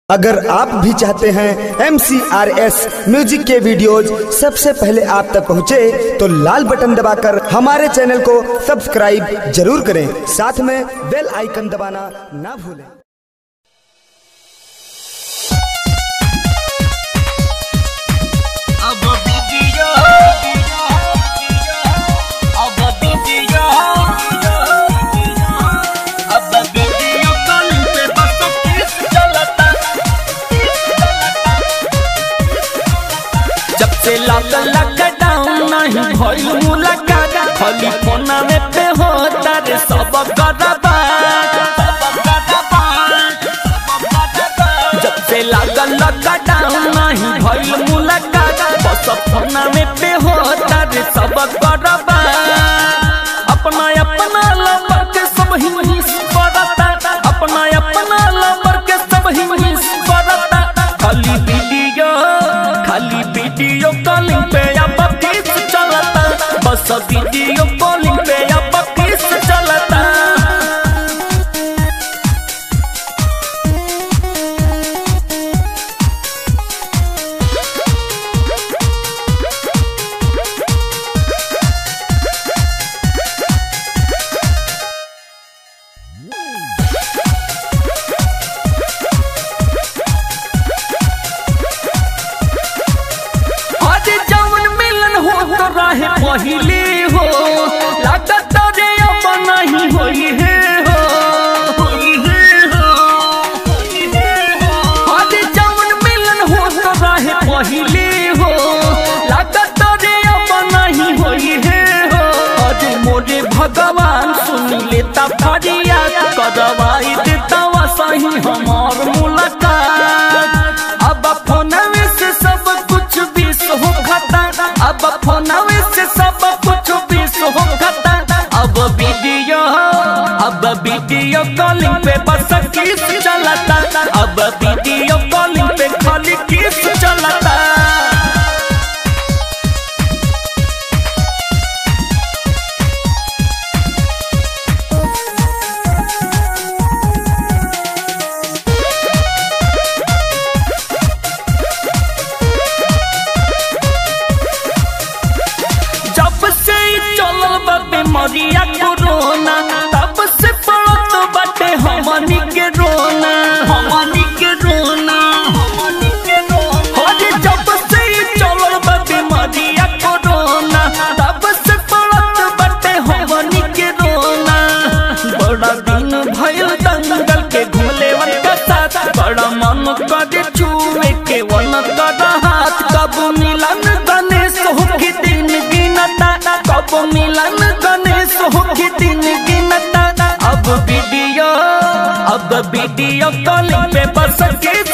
अगर आप भी चाहते हैं एम म्यूजिक के वीडियोज सबसे पहले आप तक पहुंचे, तो लाल बटन दबाकर हमारे चैनल को सब्सक्राइब जरूर करें साथ में बेल आइकन दबाना ना भूलें अब वीडियो अब वीडियो अब वीडियो कॉलिंग पे बस किस चलता जब से लागल लॉकडाउन नहीं भइल मुलाकात खाली फोना में पे होता रे सब गरबा जब से लागल लॉकडाउन नहीं भइल मुलाकात बस फोना में पे होता रे सब गरबा अपना अपना लवर के सब ही हिस करता अपना अपना लवर के सब ही हिस करता खाली वीडियो खाली वीडियो कॉलिंग पे अब किस चलता बस वीडियो कॉलिंग पे अब किस चलता आज जवन मिलन हो तो रहे पहले हो लागत रे अब नहीं होई है हो आज जवन मिलन हो तो रहे पहले हो लागत रे अब नहीं होई है हो आज मोरे भगवान सुन लेता फरियाद करवाई देता वा सही हमार मुलाकात अब फोनवे से सब कुछ बीस हो खाता अब फोनवे से सब कुछ बीस हो खाता अब वीडियो अब वीडियो कॉलिंग पे बस किस चलता अब वीडियो कॉलिंग पे खाली किस चलता जब से ई चलल बा बीमारिया कोरोना तब से पड़त बाटे हमनी के रोना हमनी के रोना अरे जब से ई चलल बा बीमारिया कोरोना तब से पड़त बाटे हमनी के रोना बड़ा दिन भइल दंगल के घुमले वन का साथ बड़ा मन करे छुए के वन कर हाथ कब मिलन गणेश हो के दिन गिनता कब मिलन गणेश हो के दिन गिनता अब वीडियो अब वीडियो कॉलिंग पे बस किस